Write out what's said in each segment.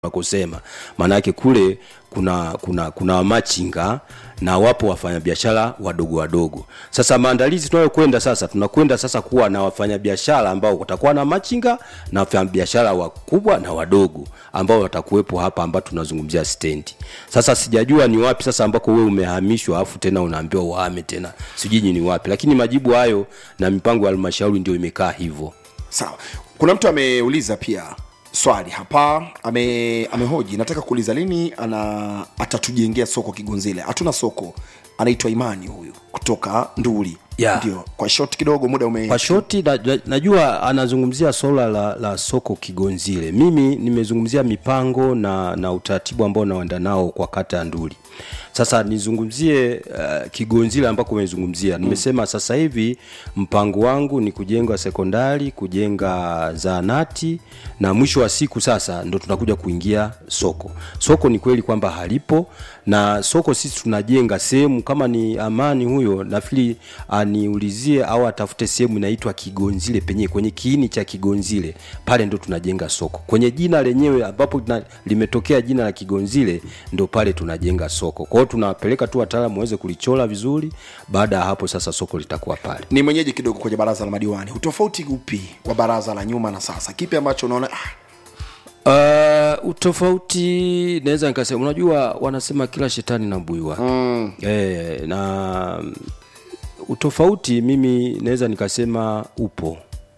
unakosema maanake kule kuna kuna kuna wamachinga na wapo wafanyabiashara wadogo wadogo sasa maandalizi tunayokwenda sasa tunakwenda sasa kuwa na wafanyabiashara ambao watakuwa na machinga na wafanyabiashara wakubwa na wadogo ambao watakuwepo hapa ambao tunazungumzia stendi sasa sijajua ni wapi sasa ambako wewe umehamishwa afu tena unaambiwa uhame tena sijui ni wapi lakini majibu hayo na mipango ya halmashauri ndio imekaa hivyo sawa kuna mtu ameuliza pia swali hapa ame amehoji nataka kuuliza lini ana atatujengea soko kigonzile hatuna soko anaitwa imani huyu kutoka nduli Yeah. ndio kwa short kidogo muda ume kwa shoti na, na, najua anazungumzia swala la, la soko kigonzile mimi nimezungumzia mipango na, na utaratibu ambao naenda nao kwa kata ya nduli sasa nizungumzie uh, kigonzile ambako umezungumzia nimesema sasa hivi mpango wangu ni kujenga sekondari kujenga zaanati na mwisho wa siku sasa ndo tunakuja kuingia soko soko ni kweli kwamba halipo na soko sisi tunajenga sehemu kama ni amani huyo nafikiri aniulizie au atafute sehemu inaitwa kigonzile penyewe kwenye kiini cha kigonzile pale ndo tunajenga soko kwenye jina lenyewe ambapo na, limetokea jina la kigonzile ndo pale tunajenga soko kwa hiyo tunapeleka tu wataalamu waweze kulichora vizuri baada ya hapo sasa soko litakuwa pale ni mwenyeji kidogo kwenye baraza la madiwani utofauti upi wa baraza la nyuma na sasa kipi ambacho unaona ah, Uh, utofauti naweza nikasema unajua wanasema kila shetani na mbui wake mm. e, na mm, utofauti mimi naweza nikasema upo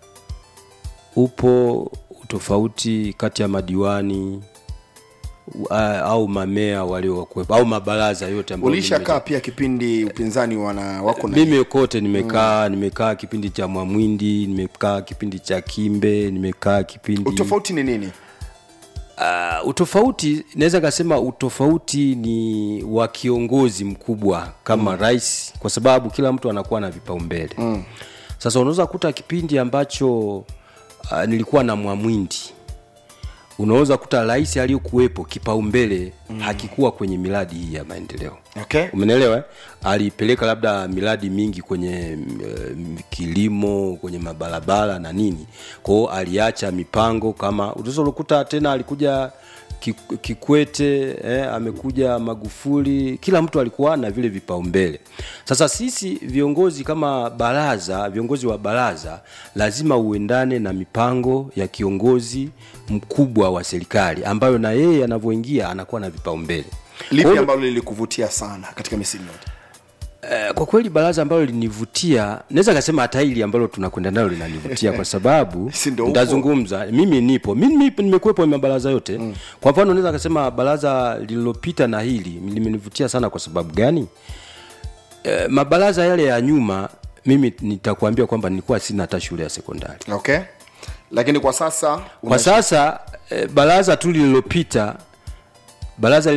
upo utofauti kati ya madiwani uh, au mamea waliokuwepo au mabaraza yote ambayo ulishakaa pia kipindi upinzani wana wako na mimi kote nimekaa mm. nimekaa kipindi cha mwamwindi nimekaa kipindi cha kimbe nimekaa kipindi utofauti ni nini uh, utofauti naweza kasema utofauti ni wa kiongozi mkubwa kama mm. rais kwa sababu kila mtu anakuwa na vipaumbele mm. sasa unaweza kuta kipindi ambacho uh, nilikuwa na mwamwindi unaweza kuta rais aliyokuwepo kipaumbele mm. hakikuwa kwenye miradi hii ya maendeleo okay umenelewa eh? alipeleka labda miradi mingi kwenye uh, kilimo kwenye mabarabara na nini kwao aliacha mipango kama ulizokuta tena alikuja Ki- kikwete eh, amekuja magufuli kila mtu alikuwa na vile vipaumbele sasa sisi viongozi kama baraza viongozi wa baraza lazima uendane na mipango ya kiongozi mkubwa wa serikali ambayo na yeye anavyoingia anakuwa na vipaumbele Kwa lipi hiyo- ambalo lilikuvutia sana katika misimu yote Eh, kwa kweli baraza ambalo linivutia naweza kasema hata hili ambalo tunakwenda nalo linanivutia kwa sababu Si ndio upo? ntazungumza mimi nipo mimi nipo- nimekuwepo kwenye mabaraza yote mm. kwa mfano naweza kasema baraza lililopita na hili limenivutia sana kwa sababu gani eh, mabaraza yale ya nyuma mimi nitakuambia kwamba nilikuwa sina hata shule ya sekondari okay lakini kwa sasa kwa sasa eh, baraza tu lililopita baraza